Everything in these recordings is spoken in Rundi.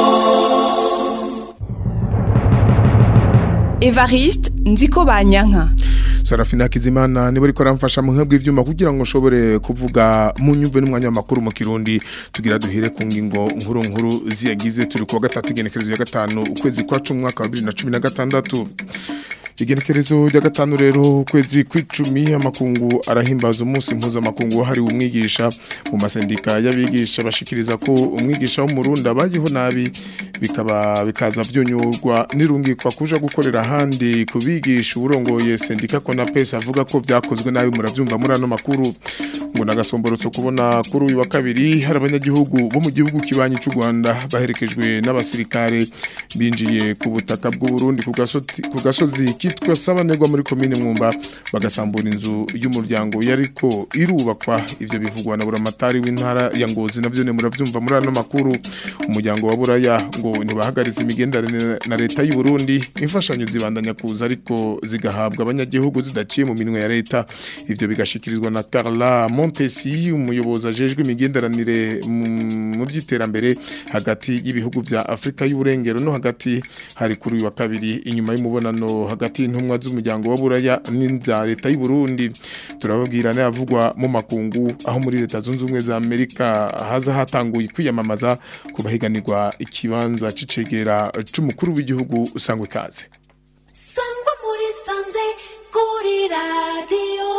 Evariste nziko banyanka Sarafina Kizimana niwe ariko aramfasha mu nkebwe ivyuma kugira ngo nshobore kuvuga mu nyumve n'umwanya w'amakuru mu Kirundi tugira duhire ku ngingo nkuru nkuru ziyagize turi kuwa gatatu igenekerezo ya gatanu ukwezi kwa 10 mwaka wa 2016 igenekerezo rya gatanu rero ukwezi kw'icumi amakungu arahimbaza umunsi mpuzamakungu wahariwe umwigisha mu masendika y'abigisha bashikiriza ko umwigisha w'umurundi abayeho nabi bikaba bikaza vyonyurwa nirungikwa kuja gukorera ahandi kubigisha uburongoye sendika Konapes avuga ko vyakozwe nabi muravyumva muri ano makuru ngo nagasomborotso kubona kuri uyu wa kabiri hari abanyagihugu bo mu gihugu kibanyi cy'u Rwanda baherekejwe n'abasirikare binjiye ku butaka bw'u Burundi ku gasozi ku gasozi kitwa Sabanegwa muri commune Mwumba bagasambura inzu y'umuryango yariko irubakwa ivyo bivugwa na buramatari w'intara ya Ngozi navyo ne muravyumva muri ano makuru umuryango wa Buraya ngo ntibahagaritse imigenderanire na leta y'u Burundi imfashanyo zibandanya kuza ariko zigahabwa abanyagihugu zidaciye mu minwe ya leta ivyo bigashikirizwa na Carla Montesi umuyobozi ajejwe imigenderanire mu by'iterambere hagati y'ibihugu vya Afrika y'uburengero no hagati hari kuri uyu wa kabiri inyuma y'umubonano hagati y'intumwa z'umuryango wa Buraya n'inza leta y'u Burundi turababwira n'avugwa mu makungu aho muri leta zunze ubumwe za Amerika haza hatanguye kwiyamamaza kubahiganirwa ikibanza c'icegera c'umukuru w'igihugu usangwe kaze sangwa muri sanze kuri radiyo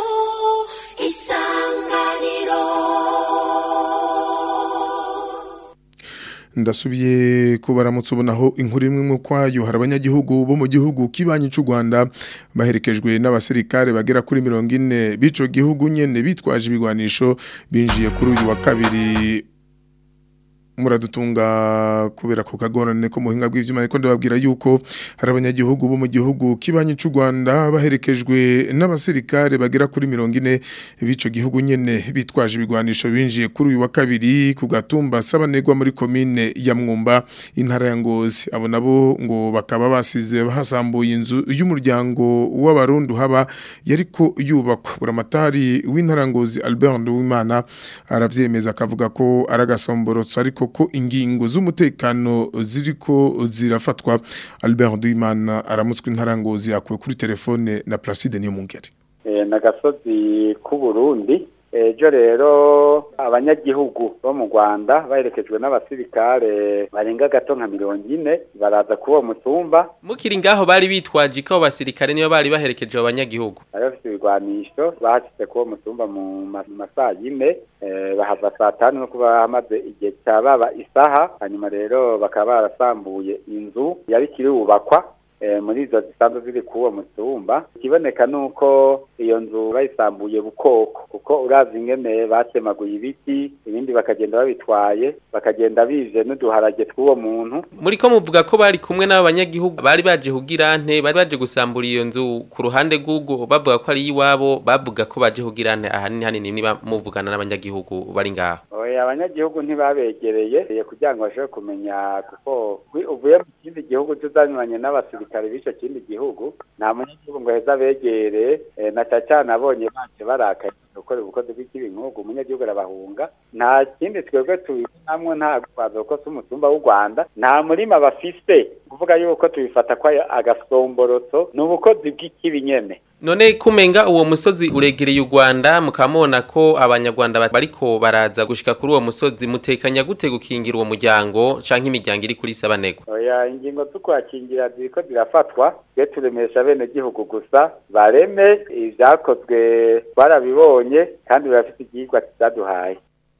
isanganiro ndasubiye kubaramutse ubonaho inkuru imwe mu kwayo hari abanyagihugu bo mu gihugu kibanyi cy'u Rwanda baherekejwe n'abasirikare bagera kuri mirongo ine b'ico gihugu nyene bitwaje ibigwanisho binjiye kuri uyu wa kabiri muradutunga kubera ku kagorane ko muhinga bw'ivyuma ariko ndababwira yuko hari abanyagihugu bo mu gihugu kibanyi cy'u Rwanda baherekejwe n'abasirikare bagera kuri 40 bico gihugu nyene bitwaje ibigwanisho binjiye kuri uyu wa kabiri ku gatumba sabanegwa muri commune ya Mwumba intara ya Ngozi abo nabo ngo bakaba basize bahasambuye inzu y'umuryango w'abarundi haba yariko yubakwa buramatari w'intara Ngozi Albert Nduwimana aravyemeza akavuga ko aragasomborotso ariko ko ingingo z'umutekano ziriko zirafatwa Albert Duimana aramutswe intarangozi yakuwe kuri telefone na Placide Niyomungere eh nagasozi ku Burundi ejo rero abanyagihugu bo mu Rwanda baherekejwe n'abasirikare barenga gato nka mirongo ine baraza kuba mutumba mukiri ngaho bari bitwaje ko abasirikare niyo bari baherekeje abanyagihugu bari bafite ibigwanisho bahashitse kuba mutumba mu masaa yine bahava saa tanu no kuba hamaze igihe cya baba isaha hanyuma rero bakaba barasambuye inzu yari kirubakwa muri izo zisanzwe ziri kuwo mutumba ikiboneka nuko iyo nzu bayisambuye bukoko kuko urazi ingene batemaguye ibiti ibindi bakagenda babitwaye bakagenda bije n'uduharage tw'uwo muntu muri ko muvuga ko bari kumwe n'abo banyagihugu bari baje kugira nte bari baje gusambura iyo nzu ku ruhande rw'ubwo bavuga ko ari iwabo bavuga ko baje kugira nte ahanini hanini niba muvugana n'abanyagihugu bari ngaho oya abanyagihugu ntibabegereye kugira ngo bashobore kumenya kuko uvuye mu kindi gihugu tuzanyuranye n'abasirikare b'icyo kindi gihugu nta munyagihugu ngo heza begereye na cyane abonye baje barakaye gukora ubukozi bw'ikibi nk'ubwo umunyagihugu arabahunga nta kindi twebwe tubibonamwo nta gukwaza kuko si umutumba w'u rwanda nta murima bafise kuvuga yuko tubifata ko agasomborotso ni ubukozi bw'ikibi nyene none kumenga uwo musozi uregereye u Rwanda mukamona ko abanyarwanda bariko baraza gushika kuri uwo musozi mutekanya gute gukingira uwo muryango canke imiryango iri kuri sabanegwa oya ingingo zo kwakingira ziriko zirafatwa twe turemesha bene gihugu gusa bareme ivyakozwe barabibonye kandi birafite igihigwa kizaduhaye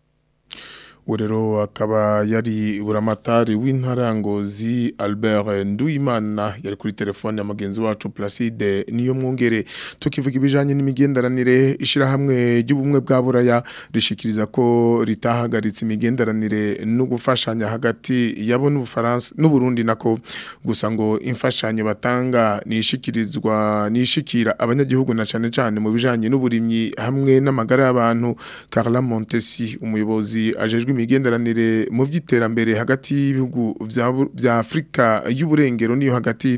urero akaba yari buramatari w'intarangozi Albert Nduimana yari kuri telefone ya mugenzi wacu Placide niyo mwongere tukivuga ibijanye n'imigenderanire ishirahamwe ry'ubumwe bwa buraya rishikiriza ko ritahagaritse imigenderanire no gufashanya hagati yabo n'ubufaransa n'uburundi nako gusa ngo imfashanyo batanga nishikirizwa nishikira abanyagihugu na cane cane mu bijanye n'uburimyi hamwe n'amagara y'abantu Carla Montesi umuyobozi ajejwe rw'imigenderanire mu vy'iterambere hagati y'ibihugu vya Bu- vya Afrika y'uburengero niyo hagati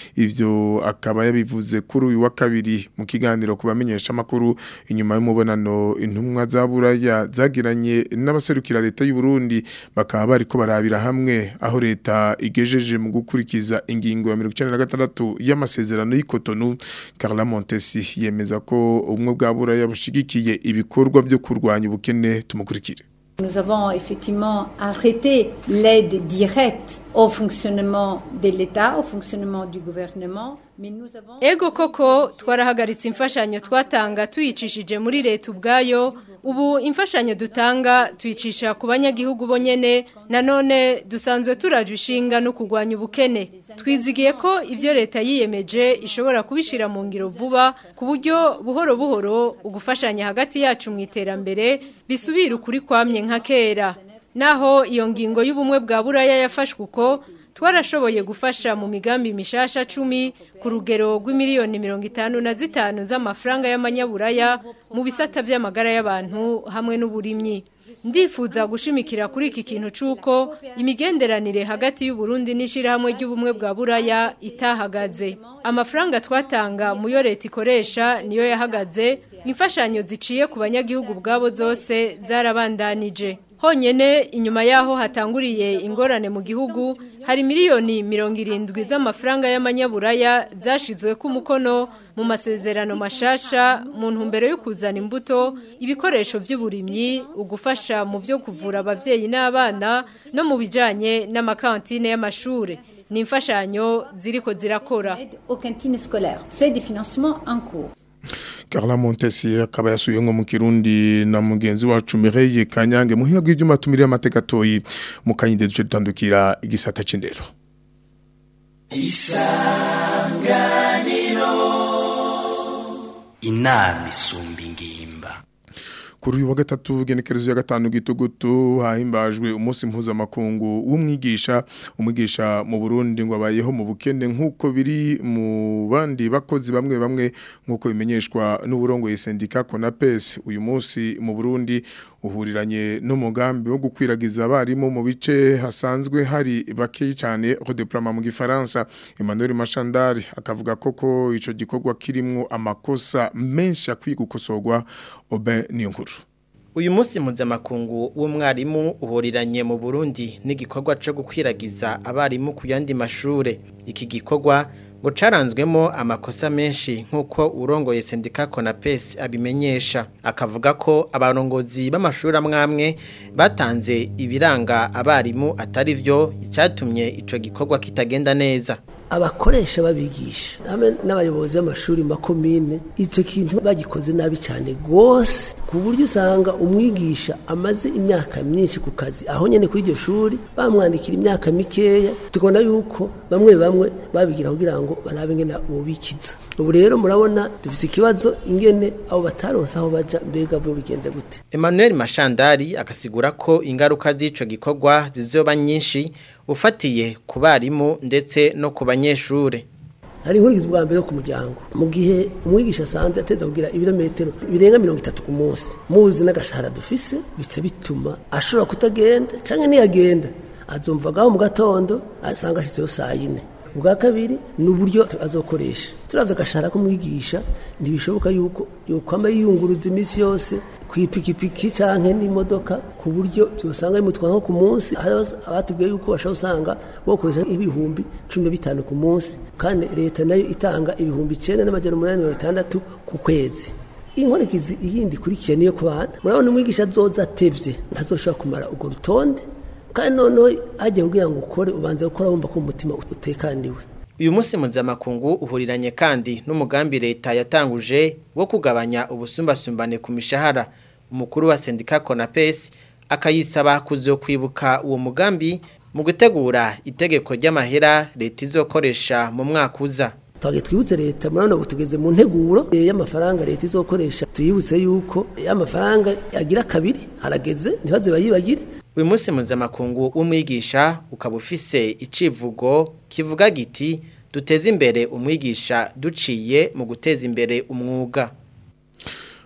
ivyo akaba yabivuze kuri uyu wa kabiri mu kiganiro kubamenyesha makuru inyuma y'umubonano intumwa za buraya zagiranye n'abaserukira leta y'u Burundi bakaba bariko barabira hamwe aho leta igejeje mu gukurikiza ingingo ya 96 y'amasezerano y'Ikotonu Carla Montesi yemeza ko ubumwe bwa buraya bushigikiye ibikorwa byo kurwanya ubukene tumukurikire Nous avons effectivement arrêté l'aide directe au fonctionnement de l'État, au fonctionnement du gouvernement, mais nous avons... Ego koko twarahagaritse imfashanyo twatanga tuyicishije muri leta ubwayo ubu imfashanyo dutanga tuyicisha ku banyagihugu bonyene nanone dusanzwe turaje ishinga no kurwanya ubukene twizigiye ko ivyo leta yiyemeje ishobora kubishira mu ngiro vuba ku buryo buhoro buhoro ugufashanya hagati yacu mu iterambere bisubira ukuri kwamye nka kera naho iyo ngingo y'ubumwe bwa buraya yafashwe uko twarashoboye gufasha mu migambi mishasha cumi ku rugero rw'imiliyoni mirongo itanu na zitanu z'amafaranga y'amanyaburaya mu bisata by'amagara y'abantu hamwe n'uburimyi ndifuza gushimikira kuri iki kintu c'uko imigenderanire hagati y'uburundi n'ishirahamwe ry'ubumwe bwa buraya itahagaze amafaranga twatanga mu yo leta ikoresha niyo yahagaze imfashanyo ziciye ku banyagihugu bwabo zose zarabandanije honyene inyuma yaho hatanguriye ingorane mu gihugu hari miliyoni mirongo irindwi z'amafaranga y'amanyaburaya zashizwe ku mukono mu masezerano mashasha mu ntumbero yo kuzana imbuto ibikoresho by'uburimyi ugufasha mu byo kuvura abavyeyi n'abana no mu bijanye n'amakantine y'amashure ni imfashanyo ziriko zirakora aux cantines scolaires. C'est des financements en cours. Carla Montesi akaba yasuye nko mu Kirundi na mugenzi wacu Mireille Kanyange muhiga bw'ivyuma tumirira amateka toyi mu kanyinde duce dutandukira igisata c'indero inama isumba ingimba kuri uyu wa gatatu genekerezo ya gatanu gitugutu hahimbajwe umunsi mpuzamakungu w'umwigisha umwigisha mu Burundi ngo abayeho mu bukene nk'uko biri mu bandi bakozi bamwe bamwe nk'uko bimenyeshwa n'uburongoye sendika Konapes uyu munsi mu Burundi uhuriranye n'umugambi wo gukwiragiza abarimu mu bice hasanzwe hari bake cyane redeploiement mu gifaransa Emmanuel Machandari akavuga koko ico gikorwa kirimwo amakosa menshi akwiye gukosorwa Oben Niyonkuru Uyu munsi mpuzamakungu w'umwarimu uhuriranye mu Burundi n'igikorwa cyo gukwiragiza abarimu ku yandi mashure. Iki gikorwa ngo caranzwemo amakosa menshi nk'uko urongoye sendika Konapes abimenyesha. Akavuga ko abarongozi b'amashuri amwamwe batanze ibiranga abarimu atari vyo icyatumye ico gikorwa kitagenda neza. abakoresha babigisha hamwe n'abayobozi b'amashuri makomine icyo kintu bagikoze nabi cyane rwose ku buryo usanga umwigisha amaze imyaka myinshi ku kazi aho nyine kuri iryo shuri bamwandikira imyaka mikeya tubona yuko bamwe bamwe babigira kugira ngo barabe ingene bobikiza ubu rero murabona dufite ikibazo ingene abo bataronse aho baja mbega bo bigenze gute Emmanuel Mashandari akasigura ko ingaruka z'ico gikorwa zizoba nyinshi ufatiye ku barimu ndetse no ku banyeshure. hari inkurikizi bwa mbere yo ku muryango mu gihe umwigisha asanzwe ateza kugira ibirometero birenga mirongo itatu ku munsi muzi n'agashahara dufise bica bituma ashobora kutagenda canke niyagenda azumvagaho mu gatondo asanga ashitseyo saa yine ubwa kabiri ni uburyo azokoresha turavye agashahara k'umwigisha ntibishoboka yuko yokwama yiyunguruza iminsi yose kw'ipikipiki canke n'imodoka ku buryo byosanga bimutwara nko ku munsi hari abatubwiye yuko bashobora usanga bokoresha ibihumbi cumi na bitanu ku munsi kandi leta nayo itanga ibihumbi icenda n'amajana umunani mirongo itandatu ku kwezi inkurikizi iyindi ikurikiye niyo ku bana murabona umwigisha azoza atevye ntazoshobora kumara urwo rutonde kandi noneho hajya kugira ngo ukore ubanza gukora wumva ko umutima utekaniwe Uyu munsi mpuzamakungu uhuriranye kandi n'umugambi leta yatanguje wo kugabanya ubusumbasumbane ku mishahara umukuru wa sendika Konapes akayisaba kuzokwibuka uwo mugambi mu gutegura itegeko ry'amahera leta izokoresha mu mwaka uza twagiye twibutse leta murabona ubu tugeze mu nteguro y'amafaranga leta izokoresha tuyibutse yuko y'amafaranga agira kabiri harageze ntibaze bayibagire uyu munsi mpuzamakungu w'umwigisha ukaba ufise icivugo kivuga giti duteze imbere umwigisha duciye mu guteza imbere umwuga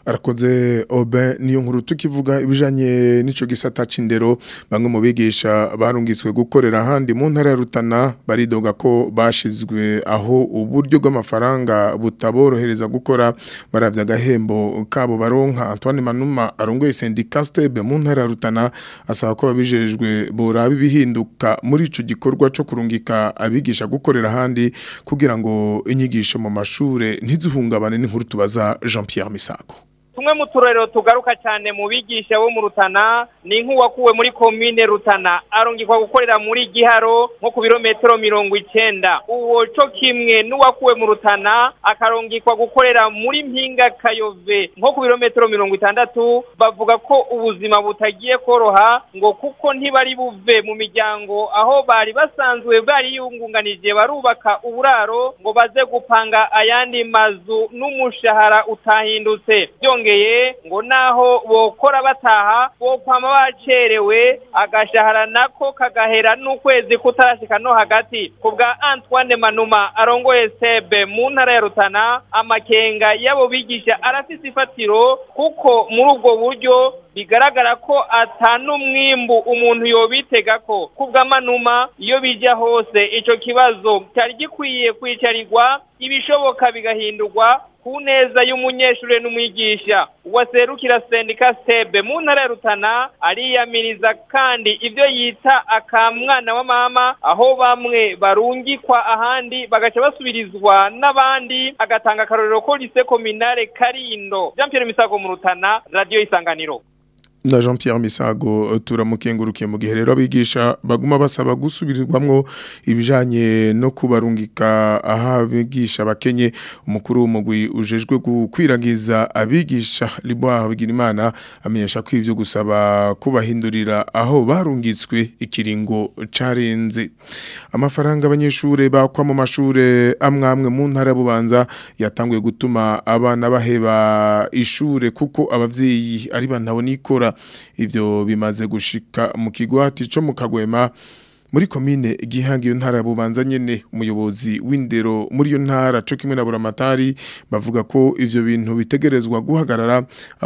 arakoze Oben niyo nkuru tukivuga ibijanye n'ico gisata c'indero bamwe mu bigisha barungitswe gukorera handi mu ntara ya Rutana baridoga ko bashizwe aho uburyo bw'amafaranga butaborohereza gukora baravya agahembo kabo baronka Antoine Manuma arongoye syndicat Stebe mu ntara ya Rutana asaba ko babijejwe boraba ibihinduka muri ico gikorwa co kurungika abigisha gukorera handi kugira ngo inyigisho mu mashure ntizihungabane n'inkuru tubaza Jean-Pierre Misago tumwe mu turero tugaruka cyane mu bigisha bo mu Rutana ni nk'uwakuwe muri komine Rutana arungikwa gukorera muri Giharo nko ku birometero mirongo icenda uwo co kimwe n'uwakuwe mu Rutana akarungikwa gukorera muri Mpinga Kayove nko ku birometero mirongo itandatu bavuga ko ubuzima butagiye koroha ngo kuko ntibari buve mu miryango aho bari basanzwe bari yungunganije barubaka uburaro ngo baze gupanga ayandi mazu n'umushahara utahindutse byongeye ngo naho bokora bataha bokwama bacerewe agashahara nako kagahera n'ukwezi kutarashika no hagati ku bwa Antoine Manuma arongoye sebe mu ntara ya Rutana amakenga yabo bigisha arafise ifatiro kuko muri ubwo buryo bigaragara ko atanumwimbu umuntu yobitega ko kubw'amanuma iyo bija hose ico kibazo cyari gikwiye kwicarirwa ibishoboka bigahindurwa ku neza y'umunyeshure n'umwigisha uwaserukira sendika sebe mu ntara ya Rutana ariyamiriza kandi ivyo yita akamwana wa mama aho bamwe barungikwa ahandi bagaca basubirizwa n'abandi agatanga akarorero ko lise kominare Karindo Jean Pierre Misago mu Rutana radio isanganiro na Jean Pierre Misago turamukengurukiye mu gihe rero abigisha baguma basaba gusubirirwamwo ibijanye no kubarungika aha bigisha bakenye umukuru w'umugwi ujejwe gukwiragiza abigisha Liboire Bigirimana amenyesha ko ivyo gusaba kubahindurira aho barungitswe ikiringo carenze amafaranga abanyeshure bakwa mu mashure amwamwe mu ntara bubanza yatanguye gutuma abana baheba ishure kuko abavyeyi ari bantaho nikora ivyo bimaze gushika mu kigwati co mu kagwema muri komine gihanga iyo ntara bubanza nyene umuyobozi w'indero muri iyo ntara co kimwe na buramatari bavuga ko ivyo bintu bitegerezwa guhagarara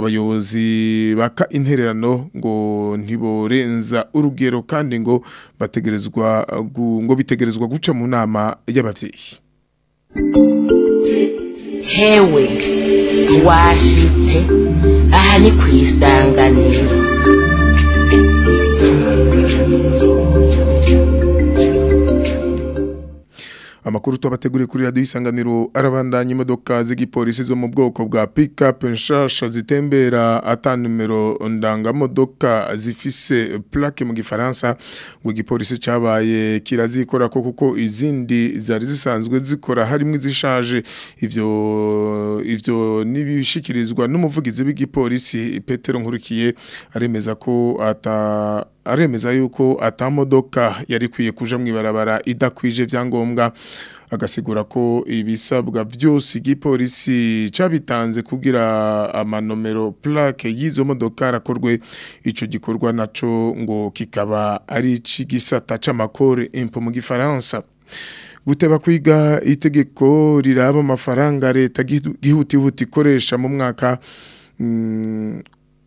abayobozi baka intererano ngo ntiborenza urugero kandi ngo bategerezwa ngo bitegerezwa guca mu nama y'abavyeyi hewe washitse aha ni ku isanganiro amakuru tubateguriye kuri radio isanganiro arabandanya imodoka z'igipolisi zo mu bwoko bwa pick-up nshasha zitembera ata numero ndangamodoka zifise plaque mu gifaransa ngo igipolisi cabaye kirazikora ko kuko izindi zari zisanzwe zikora harimo izishaje ivyo ivyo nibishikirizwa n'umuvugizi w'igipolisi Petero Nkurikiye aremeza ko ata aremeza yuko atamodoka yari kwiye kuja mwibarabara idakwije vyangombwa agasigura ko ibisabwa byose igipolisi cabitanze kugira amanomero plaque y'izo modoka rakorwe ico gikorwa naco ngo kikaba ari cigisata c'amakore impo mu gifaransa guteba kwiga itegeko riraba amafaranga leta gihutihuti ikoresha mu mwaka mm,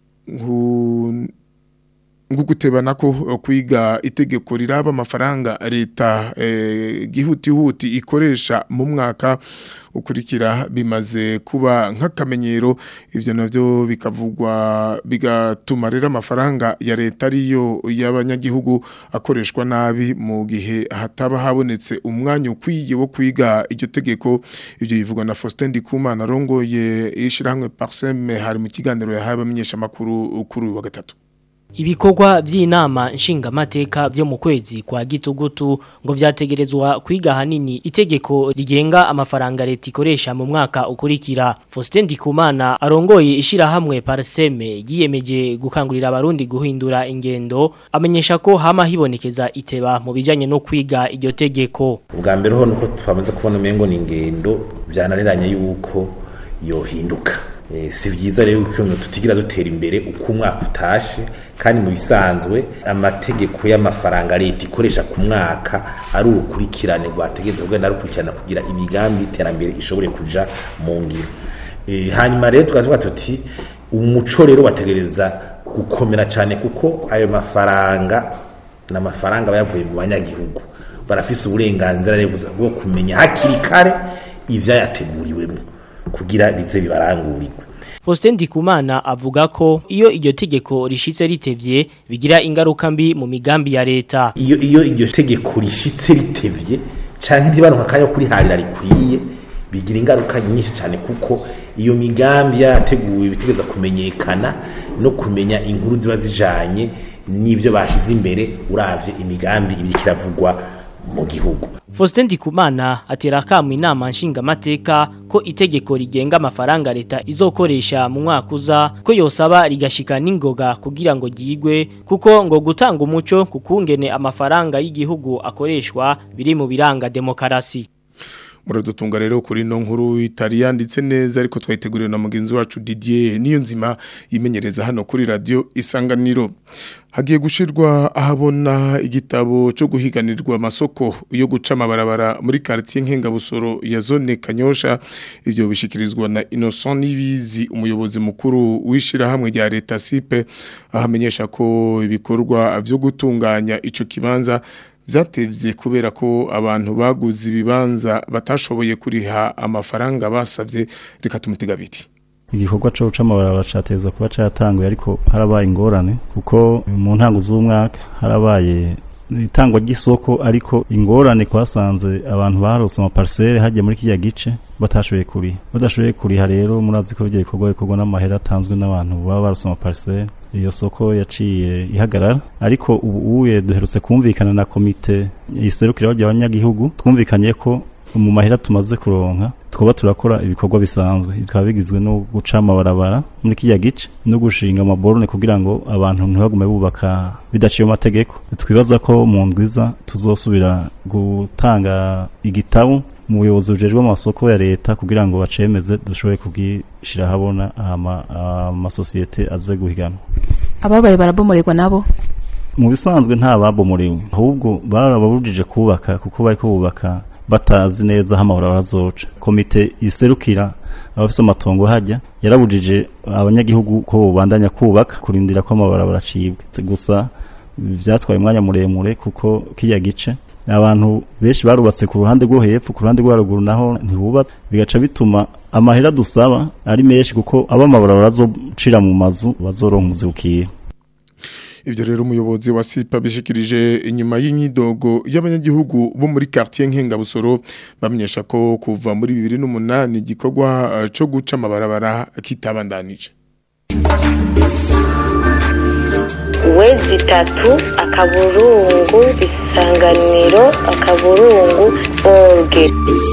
nguguteba nako kwiga itegeko riraba amafaranga leta eh, gihutihuti ikoresha mu mwaka ukurikira bimaze kuba nk'akamenyero ivyo navyo bikavugwa bigatuma rero amafaranga ya leta ariyo y'abanyagihugu akoreshwa nabi mu gihe hataba habonetse umwanya ukwiye wo kwiga iryo tegeko ivyo bivugwa na Faustin Ndikumana arongoye ishirahamwe Parseme hari mu kiganiro yahaye abamenyesha makuru kuri wa gatatu Ibikorwa vy'inama nshingamateka vyo mu kwezi kwa gitugutu ngo vyategerezwa kwiga hanini itegeko rigenga amafaranga leta ikoresha mu mwaka ukurikira Faustin Ndikumana arongoye ishira hamwe Parseme yiyemeje gukangurira abarundi guhindura ingendo amenyesha ko hama hibonekeza iteba mu bijanye no kwiga iryo tegeko ubwa mbere ho nuko twamaze kubona umengo ni ingendo byananiranye yuko yohinduka si byiza rero ko tutigira dutera imbere uko umwaka utashe kandi mu bisanzwe amategeko y'amafaranga leta ikoresha ku mwaka ari urukurikirane rwategereza kugenda rukurikirana kugira imigambi y'iterambere ishobore kuja mu ngiro Eh, hanyuma rero tukavuga tuti umuco rero wategereza gukomera cyane kuko ayo mafaranga ni amafaranga aba yavuye mu banyagihugu barafise uburenganzira rero bwo kumenya hakiri kare ivyayateguriwemo kugira bize bibarangurirwe Faustin Ndikumana avuga ko iyo iryo tegeko rishitse ritevye bigira ingaruka mbi mu migambi ya leta. iyo iyo iryo tegeko rishitse ritevye canke ntibaronka akanya ko kuriharira rikwiye bigira ingaruka nyinshi cyane kuko iyo migambi yateguwe bitegeza kumenyekana no kumenya inkuru ziba zijanye n'ivyo bashize imbere uravye imigambi ibiri kiravugwa mu gihugu Faustin Ndikumana atera akamu inama nshingamateka ko itegeko rigenga amafaranga leta izokoresha mu mwaka uza ko yosaba rigashika n'ingoga kugira ngo ryigwe kuko ngo gutanga umuco kukungene amafaranga y'igihugu akoreshwa biri mu biranga demokarasi. muradutunga rero kuri no nkuru itari yanditse neza ariko twayiteguriwe na mugenzi wacu Didier niyo nzima yimenyereza hano kuri radio isanganiro hagiye gushirwa ahabona igitabo cyo guhiganirwa amasoko yo guca amabarabara muri quartier nkengabusoro ya zone Kanyosha ivyo bishikirizwa na Innocent Nibizi umuyobozi mukuru wishira hamwe rya leta sipe ahamenyesha ko ibikorwa vyo gutunganya ico kibanza Zatevye kubera ko abantu baguze ibibanza batashoboye kuriha amafaranga basavye reka tumutega biti. igikorwa cyo guca amabarabara cateza kuba catanguye ariko harabaye ingorane kuko mu ntango z'umwaka harabaye itangwa ry'isoko ariko ingorane kwasanze abantu barose amaparcelle hajya muri kiriya gice batashoboye kuriha badashoboye kuriha rero murazi ko ibyo bikorwa bikorwa n'amahera atanzwe n'abantu baba barose amaparcelle iyo soko yaciye ihagarara ariko ubu uye duherutse kumvikana na komite iserukira abanyagihugu twumvikanye ko mu mahera tumaze kuronka twaba turakora ibikorwa bisanzwe bikaba bigizwe no guca amabarabara muri kiriya gice no gushinga amaborone kugira ngo abantu ntibagume bubaka bidaciye mu mategeko twibaza ko mu ndwiza tuzosubira gutanga igitabo mu buyobozi bujejwe amasoko ya leta kugira ngo bacemeze dushobore kubwishira habona amasosiyete aze guhiganwa ababaye barabomorerwa nabo mu bisanzwe nta babomorewe ahubwo barababujije kubaka kuko bariko bubaka batazi neza aho amabarabara azoca komite iserukira abafise amatongo hajya yarabujije abanyagihugu ko bobandanya kubaka kurindira ko amabarabara acibwe gusa vyatwaye umwanya muremure kuko kiya gice abantu benshi barubatse ku ruhande rwo hepfo ku ruhande rwo haruguru naho ntibubatse bigaca bituma amahera dusaba ari menshi kuko abo amabarabara azocira mu mazu bazoronka umuzibukira Ivyo rero umuyobozi wa SIPA bishikirije inyuma y'imyidogo y'abanyagihugu bo muri quartier Nkengabusoro bamenyesha ko kuva muri 2008 igikorwa uh, cyo guca amabarabara kitabandanije. wezi tatu akaburungu isanganiro akaburungu orge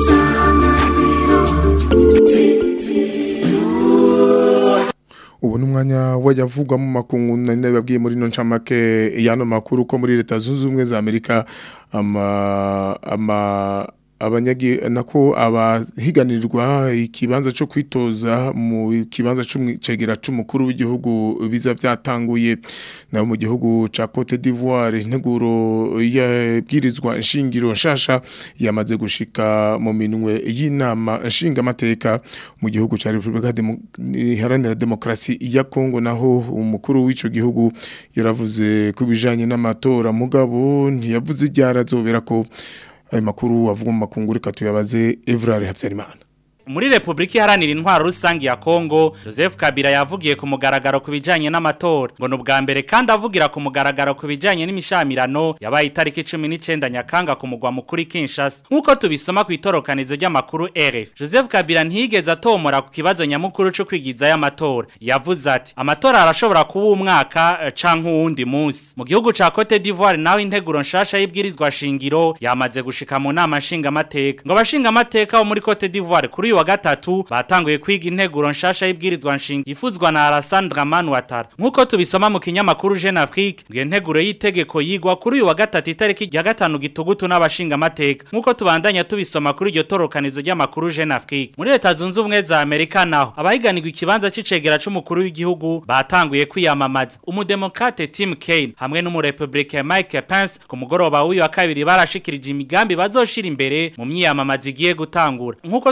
ubu ni umwanya wayavugwa mu makungu nari babwiye muri no ncamake y'ano makuru ko muri leta zunze ubumwe za amerika ama ama abanyagi nako abahiganirwa ikibanza cyo kwitoza mu kibanza c'umwicegera c'umukuru w'igihugu biza byatanguye naho mu gihugu ca Cote d'Ivoire integuro yabwirizwa nshingiro nshasha yamaze gushika mu minwe y'inama nshingamateka mu gihugu ca Republika Iharanira Demokrasi ya Kongo naho umukuru w'ico gihugu yaravuze kubijanye n'amatora mugabo ntiyavuze iryarazo ko ayo makuru avuga mu makungu reka tuyabaze Evrard Habyarimana muri Republika Iharanira Intwaro Rusangi ya Kongo Joseph Kabila yavugiye ku mugaragaro ku bijanye n'amatora ngo n'ubwa mbere kandi avugira ku mugaragaro ku bijanye n'imishamirano yabaye itariki 19 Nyakanga ku mugwa mukuru Kinshasa nkuko tubisoma ku itorokanizo ry'amakuru RF Joseph Kabila ntiyigeze atomora ku kibazo nyamukuru cyo kwigiza y'amatora yavuze ati amatora arashobora kuba umwaka uh, canke uwundi munsi mu gihugu ca Cote d'Ivoire naho integuro nshasha y'ibwirizwa shingiro yamaze gushika mu nama nshinga amateka ngo abashinga amateka bo muri Cote d'Ivoire kuri wa gatatu batanguye kwiga integuro nshasha y'ibwirizwa nshinga ifuzwa na Alassane Dramane Ouattara nkuko tubisoma mu kinyamakuru Jeune Afrique ngo integuro y'itegeko yigwa kuri uyu wa gatatu itariki ya gatanu gitugutu n'abashinga amateka nkuko tubandanya tubisoma kuri iryo torokanizo ry'amakuru Jeune Afrique muri leta zunze ubumwe za Amerika naho abahiganirwa ikibanza c'icegera c'umukuru w'igihugu batanguye kwiyamamaza umudemokrate Tim Kaine hamwe n'umurepublicain Mike Pence ku mugoroba w'uyu wa kabiri barashikirije imigambi bazoshira imbere mu myiyamamaza igiye gutangura nkuko tubandanya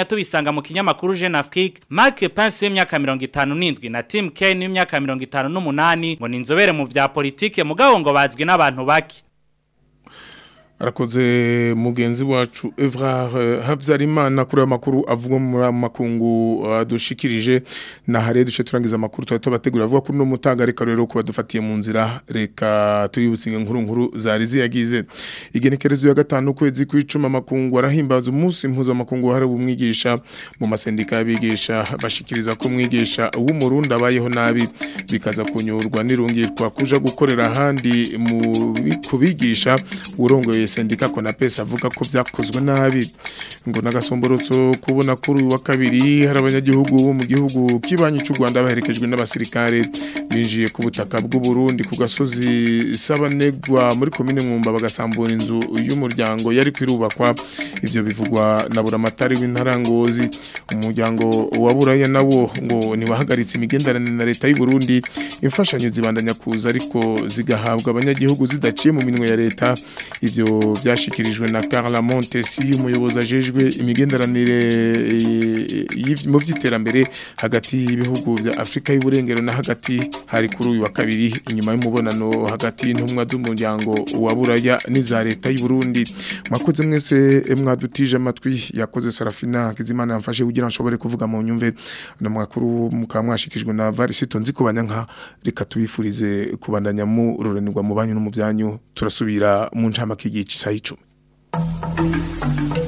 tubisanga mu kinyamakuru Jeune Afrique Mark Pence w'imyaka 57 na Tim Kaine w'imyaka 58 ngo ni inzobere mu vya politike mugabo ngo bazwi n'abantu bake arakoze mugenzi wacu Evrar Habyarimana kuri amakuru avuga mu makungu dushikirije na hare dushe turangiza amakuru tuba tubategura avuga kuri no mutaga reka rero kuba dufatiye mu nzira reka tuyibutsinge nkuru nkuru zari ziyagize igenekerezo ya gatanu kwezi kw'icuma makungu arahimbaza umunsi mpuza makungu hari umwigisha mu masendika y'abigisha bashikiriza ko umwigisha w'umurundi abayeho nabi bikaza kunyurwa nirungirwa kuja gukorera ahandi mu kubigisha urongoye sendika konapesa avuga ko byakozwe nabi ngo nagasomborotso kubona kuri uyu wa kabiri hari abanyagihugu bo mu gihugu kibanyi cy'u Rwanda baherekejwe n'abasirikare binjiye ku butaka bw'u Burundi ku gasozi sabanegwa muri komine mwumba bagasambura inzu y'umuryango yari kwirubakwa ivyo bivugwa na buramatari w'intarangozi umuryango wa buraya nawo ngo ntiwahagaritse imigenderanire na leta y'u Burundi imfashanyo zibandanya kuza ariko zigahabwa abanyagihugu zidaciye mu minwe ya leta ivyo byashikirijwe na Carla Montesi umuyobozi ajejwe imigenderanire mu by'iterambere hagati y'ibihugu bya Afrika y'uburengero na hagati hari kuri uyu wa kabiri inyuma y'umubonano hagati y'intumwa z'umuryango wa Buraya n'iza leta y'u Burundi mwakoze mwese mwadutije amatwi yakoze Sarafina Kizimana yamfashe kugira nshobore kuvuga mu nyumve no mwakuru mukamwashikijwe na Varisito nzi kubanya reka tubifurize kubandanya mu rurenirwa mu banyu no mu byanyu turasubira mu ncamake y'igice cy'icumi